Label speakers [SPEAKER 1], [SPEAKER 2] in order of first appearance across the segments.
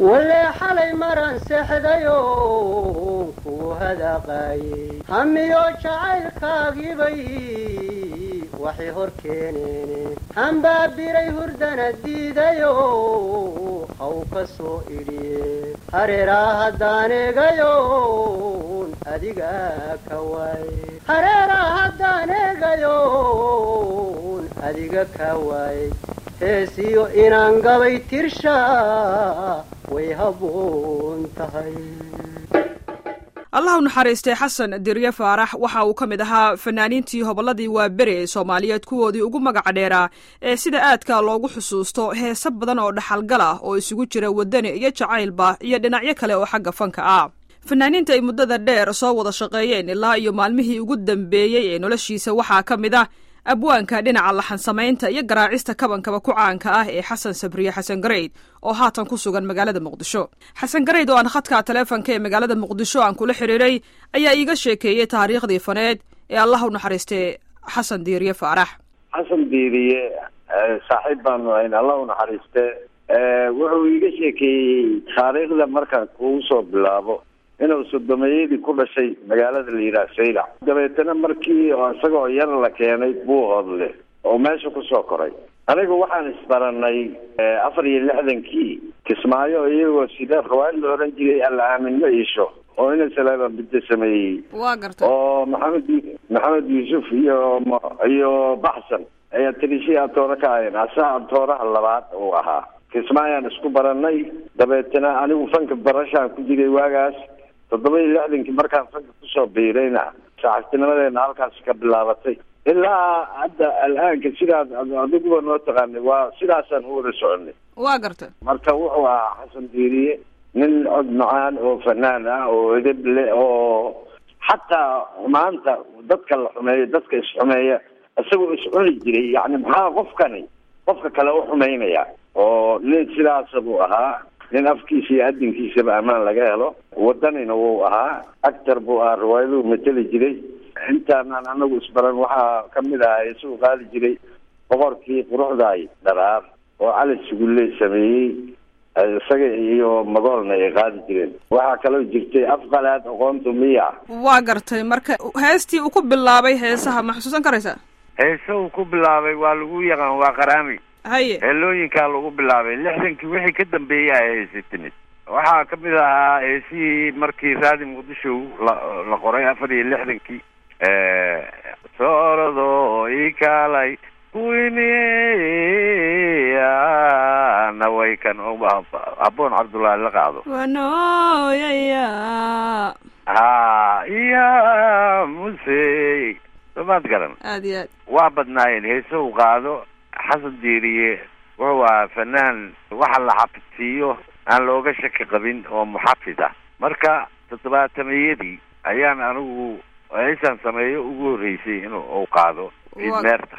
[SPEAKER 1] walee xalay maran seexdayo ku hadaqaayey hamiyo jacaylkaagibay waxay hor keeneen hambaabiray hurdana diidayo haw ka soo idhiye hareeraa haddaan eegayon adiga ka waaye hareeraa haddaan eegayon adiga ka waaye heesiyo inaan gabay tirshaa way habboon tahay
[SPEAKER 2] allah u naxariistay xasan dirye faarax waxa uu ka mid ahaa fanaaniintii hobolladii waaberi ee soomaaliyeed kuwoodii ugu magaca dheeraa ee sida aadka loogu xusuusto heese badan oo dhaxalgal ah oo isugu jira waddani iyo jacaylba iyo dhinacyo kale oo xagga fanka ah fanaaniinta ay muddada dheer soo wada shaqeeyeen ilaa iyo maalmihii ugu dambeeyey ee noloshiisa waxaa ka mid ah abwaanka dhinaca laxansamaynta iyo garaacista kabankaba ku caanka ah ee xasan sabriye xasan gareyd oo haatan ku sugan magaalada muqdisho xasan gareyd oo aan khadka taleefonka ee magaalada muqdisho aan kula xidhiiray ayaa iiga sheekeeyey taariikhdii faneed ee allah u naxariistay xasan diiriye faarax
[SPEAKER 3] xasan diiriye saaxiib baanu ahayn allah u naxariiste wuxuu iiga sheekeeyey taariikhda markaan kugu soo bilaabo inuu sodomeeyadii ku dhashay magaalada la yidhaha saylac dabeetana markii isagoo yar la keenay buuhoodle oo meesha kusoo koray aniga waxaan isbaranay afar iyo lixdankii kismaayo iyagoo sida rawaayad la oran jiray alla aaminmo iisho oo ina salaaba bidda sameeyey
[SPEAKER 2] waa garta
[SPEAKER 3] oo maxamed maxamed yuusuf iyo iyo baxsan ayaa tirishii atoore ka ahayn asaa atooraha labaad uu ahaa kismaayaan isku baranay dabeetana anigu fanka barashaan ku jiray waagaas toddoba iyo lixdankii markaan fanka kusoo biirayna saaxiibtinimadeena halkaas ka bilaabatay ilaa hadda al-aanka sidaas adiguba noo taqaanay waa sidaasaan u wada soconay
[SPEAKER 2] waa garta
[SPEAKER 3] marka wuxuu ahaa xasan diiriye nin cod macaan oo fanaan ah oo edeb le oo xataa maanta dadka la xumeeyo dadka is-xumeeya isagoo is-cuni jiray yacni maxaa qofkani qofka kale u xumaynaya oo nin sidaasa buu ahaa nin afkiisa iyo adinkiisaba ammaan laga helo wadanina wuu ahaa actor buu ahaa riwaayaduu mateli jiray intaanaan anagu isbaran waxaa kamid ahaa isagu qaadi jiray boqorkii quruxdaay dharaar oo cali sugulle sameeyey isaga iyo magoolna ay qaadi jireen waxaa kaloo jirtay afqalaad aqoontu miya
[SPEAKER 2] waa gartay marka heestii uu ku bilaabay heesaha ma xusuusan karaysaa
[SPEAKER 3] heese uu ku bilaabay waa lagu yaqaan waa qaraami
[SPEAKER 2] haye
[SPEAKER 3] heelooyinkaa lagu bilaabay lixdankii wixii ka dambeeyay ay heesi timid waxaa kamid ahaa heesihii markii raadi muqdisho la la qoray afar iyo lixdankii soorado ikaalay kuwiniana way kan habboon cabdullaahi la qaado
[SPEAKER 2] wanooyaya
[SPEAKER 3] ha iya muse somaad garan
[SPEAKER 2] aad iyo aad
[SPEAKER 3] waa badnaayeen heese u qaado xasan diiriye wuxuu ahaa fanaan waxa la xafidsiiyo aan looga shaki qabin oo muxafid ah marka toddobaatameyadii ayaan anigu heesaan sameeyo ugu horreysay in uu qaado idmeerta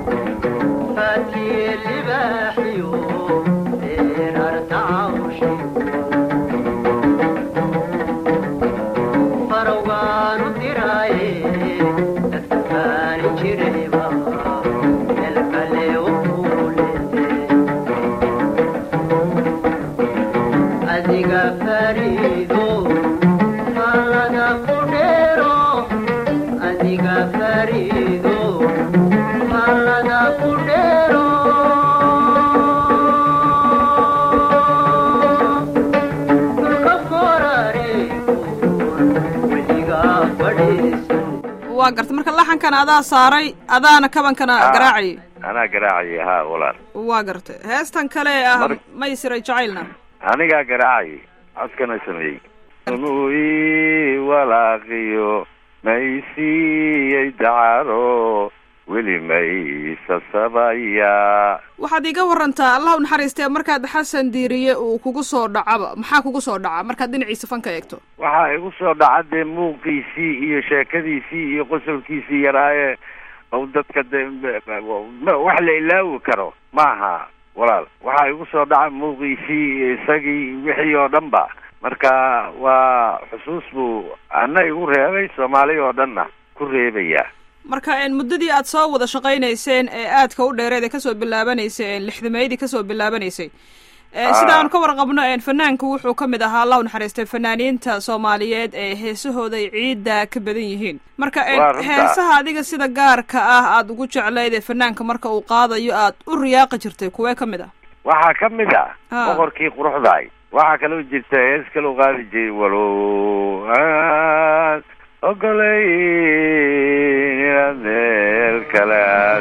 [SPEAKER 2] waa garta marka laxankana adaa saaray adaana kabankana garaacayay
[SPEAKER 3] anaa garaacayay ha walaal
[SPEAKER 2] waa garta heestan kale ah maysiray jacaylna
[SPEAKER 3] anigaa garaacayay codkana sameeyey i walaaqiyo maysiiyey dacaro weli maysasabaya
[SPEAKER 2] waxaad iiga warantaa allah u naxariistee markaad xasan diiriye uu kugu soo dhacaba maxaa kugu soo dhaca markaad dhinaciisa fanka eegto
[SPEAKER 3] waxaa igu soo dhaca dee muuqiisii iyo sheekadiisii iyo qosolkiisii yaraaye dadka de wax la ilaawi karo maaha walaal waxaa igu soo dhaca muuqiisii isagii wixii oo dhan ba marka waa xusuus buu ana igu reebay soomaali oo dhanna ku reebaya
[SPEAKER 2] marka muddadii aad soo wada shaqaynayseen ee aadka u dheereed ee kasoo bilaabanaysay lixdameydii kasoo bilaabanaysay sida aan ka warqabno fanaanku wuxuu ka mid ahaa allah u naxariistay fanaaniinta soomaaliyeed ee heesahooda ay ciidda ka badan yihiin marka heesaha adiga sida gaarka ah aada ugu jeclayd ee fanaanka marka uu qaadayo aad u riyaaqi jirtay kuwee ka mid ah
[SPEAKER 4] waxaa ka mid ah boqorkii quruxdaay waxaa kaloo jirta hees kaloo qaadi jiray walow aad ogolay inaad meel kale aad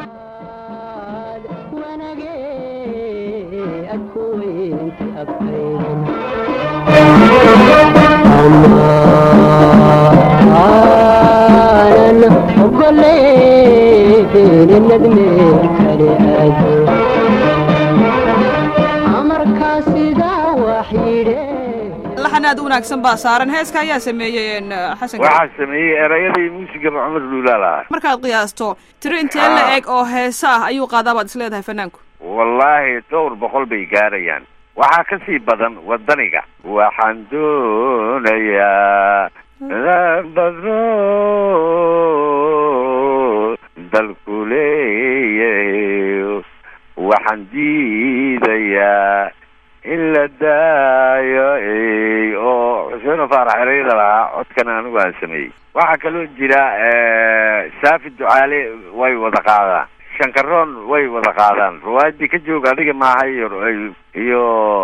[SPEAKER 2] laxan aad u wanaagsan baa saaran heeska ayaa sameeyey xasan
[SPEAKER 4] waxaa sameeyey erayadii muusigaba cumar luulaa lahaa
[SPEAKER 2] markaad qiyaasto tiro intee la eg oo heese ah ayuu qaadaa baad is leedahay fanaanku
[SPEAKER 4] wallaahi dhowr boqol bay gaarayaan waxaa ka sii badan wadaniga waxaan doonayaa badro dalku leeyahay waxaan diidayaa in la daayo oo xuseen faarax ereyada lahaa codkan anigu aan sameeyey waxaa kaloo jira saafi ducaale way wada qaadaan shankaroon way wada qaadaan ruwaayadii ka jooga adiga maaha iyo iyo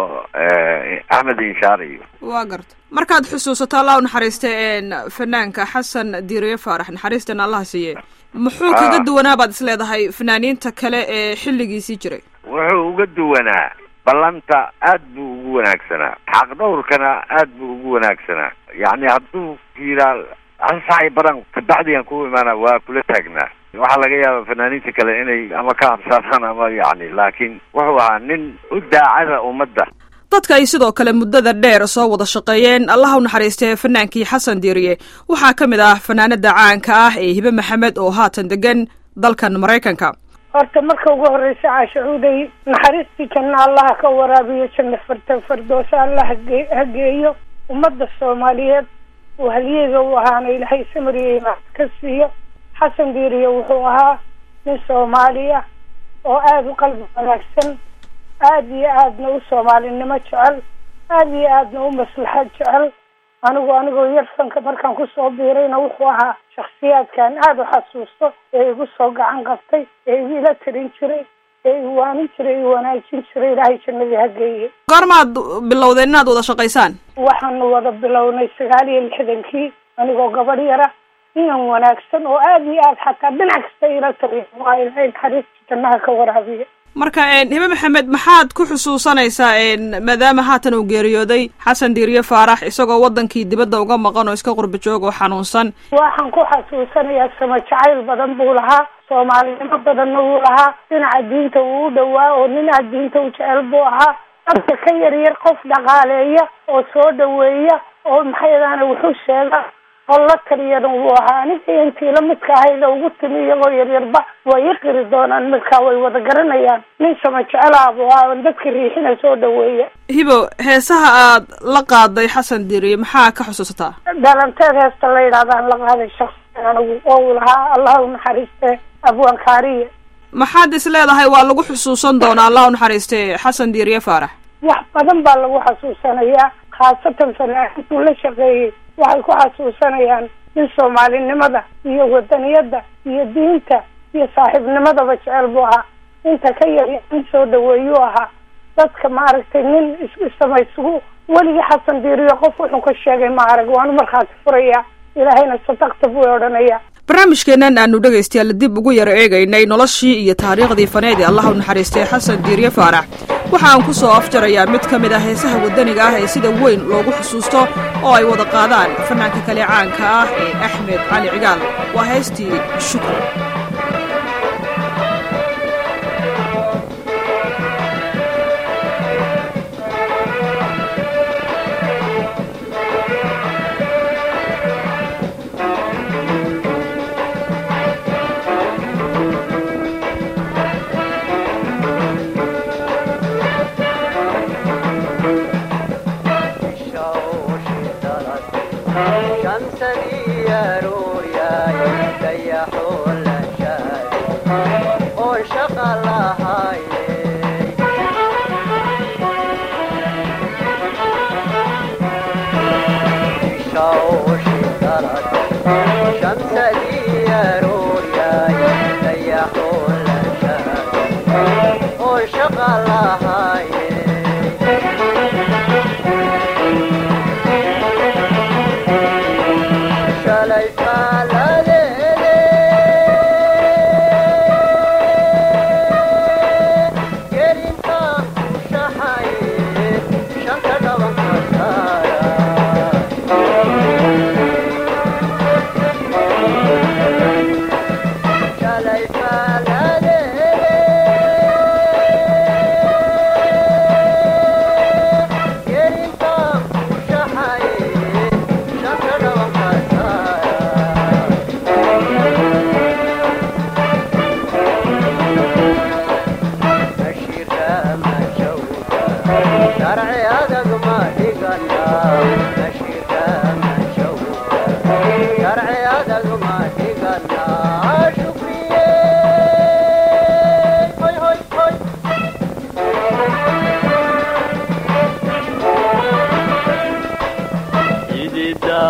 [SPEAKER 4] axmed inshaar iyo
[SPEAKER 2] waa garta markaad xusuusato allah u naxariista fanaanka xasan diiriye faarax naxariistana allah siiye muxuu kaga duwanaa baad is leedahay fanaaniinta kale ee xilligiisii jiray
[SPEAKER 4] wuxuu uga duwanaa ballanta aad buu ugu wanaagsanaa xaq dhawrkana aad buu ugu wanaagsanaa yacni hadduu yiraa ansaxay baran kabacdigan ku imaana waa kula taagnaa waxaa laga yaaba fanaaniinta kale inay ama ka habsaadaan ama yacni laakiin wuxuu ahaa nin u daacada ummadda
[SPEAKER 2] dadka ay sidoo kale muddada dheer soo wada shaqeeyeen allah u naxariistee fanaankii xasan diiriye waxaa ka mid ah fanaanada caanka ah ee hibe maxamed oo haatan degan dalkan maraykanka
[SPEAKER 5] horta marka ugu horreysa caashacuuday naxariistii janna allaha ka waraabiyo janna farta fardoosa allah hage hageeyo ummadda soomaaliyeed uu halyeega u ahaana ilaahay samariye imaan ka siiyo xasan diiriye wuxuu ahaa nin soomaali ah oo aada u qalbi wanaagsan aada iyo aadna u soomaalinimo jecel aada iyo aadna u maslaxad jecel anigu anigoo yar fanka markaan kusoo biirayna wuxuu ahaa shaksiyaadkan aada u xasuusto ee igu soo gacan qabtay ee igu ila tirin jiray ee i waanin jiray i wanaajin jiray ilaahay jannadii hageeye
[SPEAKER 2] goormaad bilowdeen inaad wada shaqaysaan
[SPEAKER 5] waxaanu wada bilownay sagaal iyo lixdankii anigoo gabadh yara inan wanaagsan oo aada iyo aad xataa dhinac kasta ila tariya waa ilaahay naxariista jannaha ka waraabiya
[SPEAKER 2] marka hibe maxamed maxaad ku xusuusanaysaa maadaama haatan uu geeriyooday xasan diiriye faarax isagoo wadankii dibadda uga maqan oo iska qurba joog oo xanuunsan
[SPEAKER 5] waxaan ku xasuusanayaa sama jacayl badan buu lahaa soomaalinimo badanna wuu lahaa dhinaca diinta wuu u dhawaa oo dhinaca diinta u jecel buu ahaa dadka ka yar yar qof dhaqaaleeya oo soo dhaweeya oo maxayadaana wuxuu sheega oo la taliyana wuu ahaa aniga intii la midka ahayda ugu timi iyagoo yaryarba way iqiri doonaan markaa way wada garanayaan nin sama jecelaha buu ahaa dadka riixina soo dhaweeya
[SPEAKER 2] hibo heesaha aad la qaaday xasan diiriye maxaa ka xusuusataa
[SPEAKER 5] dhalanteed heesta la yidhahdaan la qaaday shaksiyan anigu oo uu lahaa allah u naxariiste abwaan kaariye
[SPEAKER 2] maxaad is leedahay waa lagu xusuusan doonaa allah u naxariiste xasan diiriye faarax
[SPEAKER 5] wax badan baa lagu xasuusanayaa khaasatan fanaanintuu la shaqeeyey waxay ku xasuusanayaan in soomaalinimada iyo wadaniyadda iyo diinta iyo saaxiibnimadaba jecel buu ahaa inta ka yar in soo dhaweeyuu ahaa dadka maaragtay nin isama isugu weligii xasan diiriyo qof wuxuu ka sheegay ma arag waanu markhaati furayaa ilaahayna sadaqta buu odhanayaa
[SPEAKER 2] barnaamijkeennan aanu dhegaystayaal dib ugu yara eegaynay noloshii iyo taariikhdii faneed ee allah u naxariistay xasan diiriye faarax waxa aan ku soo afjarayaa mid ka mid ah heesaha waddaniga ah ee sida weyn loogu xusuusto oo ay wada qaadaan fanaanka kale caanka ah ee axmed cali cigaal waa heestii shukri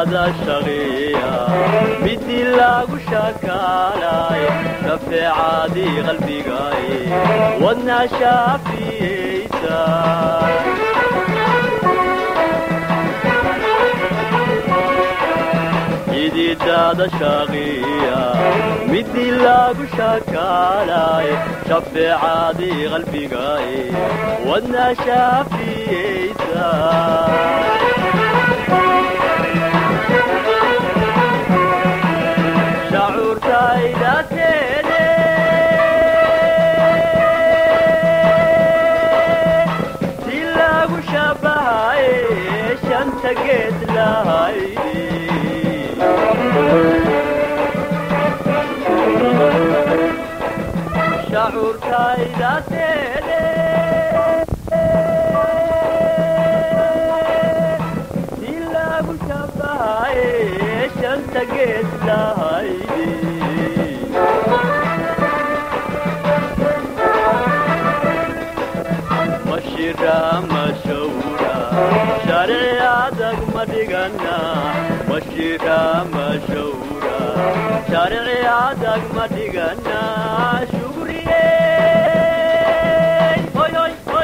[SPEAKER 6] xididada shaqiya midii lagu shakaalay shafeecadii qalbigay wadnaa shaafiyeysa xididada shaqiya midii lagu shakaalay shafeecadii qalbigay wadnaa shaafiyeysa shacuurtaydateede si lagu shabahaye shanta geed lahaydi shacuurtaydateede si lagu shabahaye shanta geed lahaydi mashira mashawra sharci adag ma dhigana mashira mashawra sharci adag ma dhigana shugriye hoy hoy hoy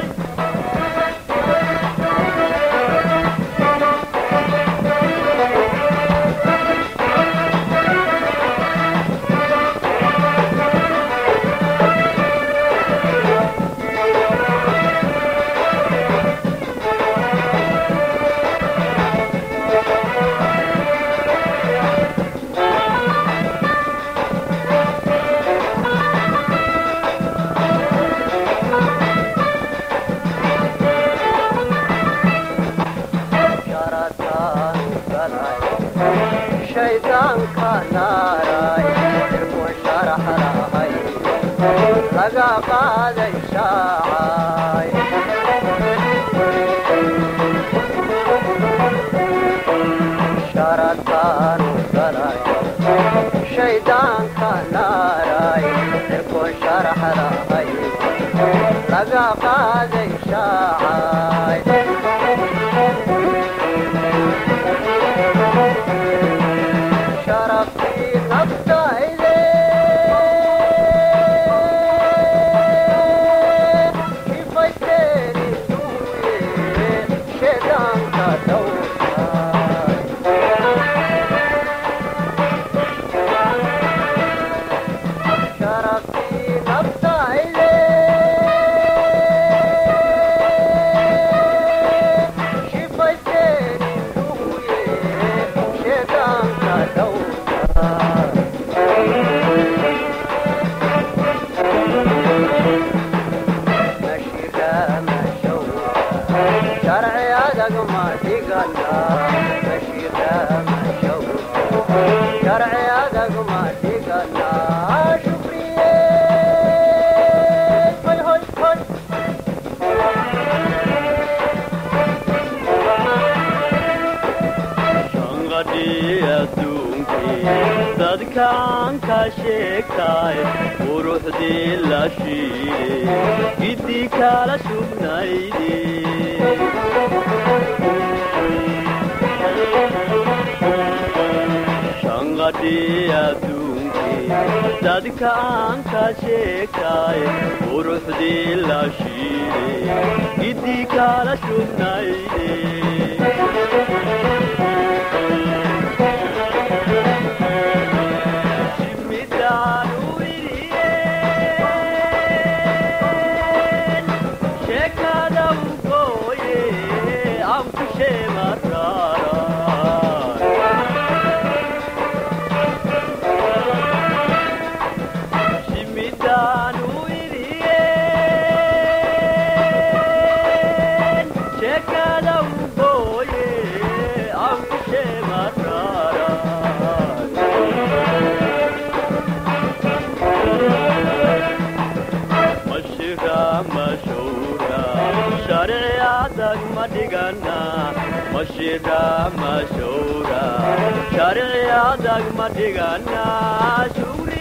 [SPEAKER 1] shaydaanka naaray irkun sharax lahay laga qaaday shaacay sharataanu galay shaydaanka naaray irkun sharax lahay laga qaaday shaacay sharaftii naftayde shifayteeni duuye sheedaanka dhowrtaay sharaftii naftayde shifayteeni duuye sheedaanka dhowrtaay mashira mashawra sharci adag ma dhigana mashira mashawra sharci adag ma dhigana shukriye hoy hoy hoy
[SPEAKER 6] shanqadhii adduunkii dadkaan ka sheegtay quruxdii la shiide giddii kala sugnayde shanqadhii adduunkii dadkaan ka sheegtay quruxdii la shiide giddii kala sugnayde mashira mashura sharci adag ma dhigana shugri